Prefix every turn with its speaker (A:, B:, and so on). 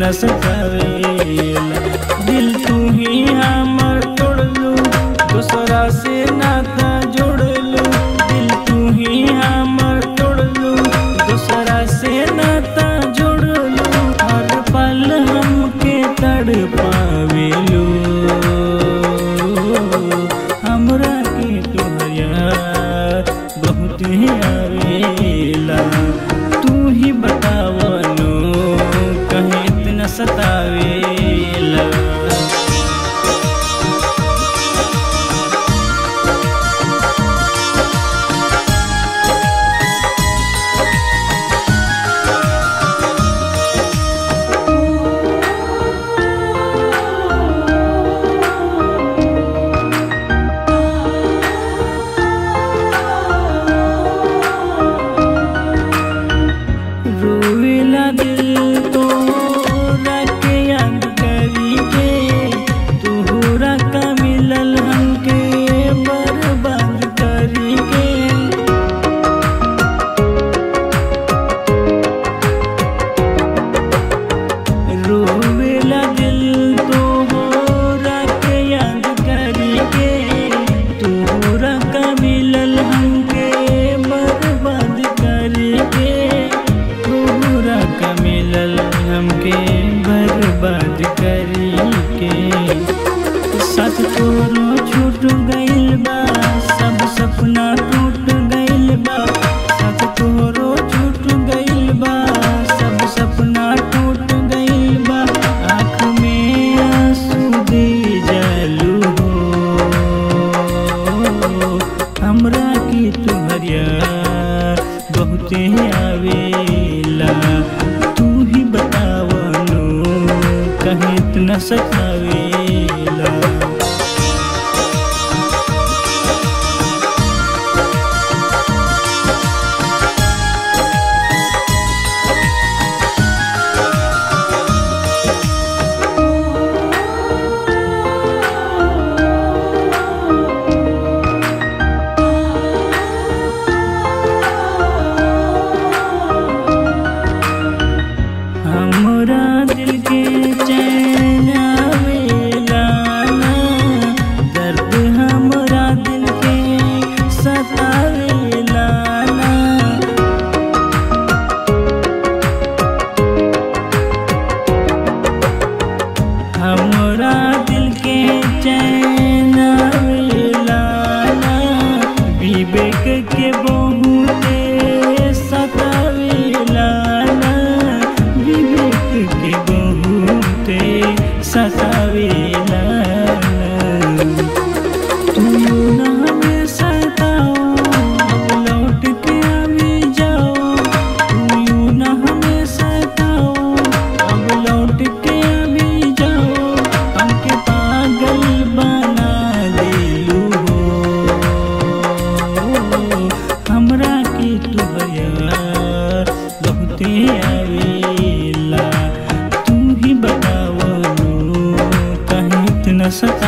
A: इतना सतावेला दिल तू ही हमर तोड़लू दूसरा से नाता जोड़लू दिल तू ही हमर तोड़लू दूसरा से नाता जोड़लू हर पल हमके तड़ पावेलू हमरा के तोहरा बहुत ही आवेला तू ही बतावनो कहीं इतना सतावेला रोवेला दिल तो के याद करी के तोहरा का मिलल हमके बर्बाद करी के रोवेला दिल तो के याद करी के तोहरा का मिलल हमके बर्बाद करी के तोहरा का मिलल हमके बर्बाद करी के साथ तोरो छूट गइल बा सब सपना टूट गइल बा साथ तोरो छूट गइल बा सब सपना टूट गइल बा आँख में आंसू दे जलू हो हमरा की तुहरिया बहुते आवेला तू ही बतावनो कहीं इतना सतावेला हमरा दिल के चैन आवेला ना दर्द हमरा दिल के सतावेला ना हमरा दिल के चैन आवेला ना विवेक के बहुते सतावेला ना विवेक के बहुते सतावेला ना तू ना हमें सताओ अब लौट के अभी जाओ तू ना हमें सताओ अब लौट के अभी जाओ हमके पागल बना दिलू हो हमरा के तुहरा बहुते आवेला तू ही बतावनो कहीं इतना सता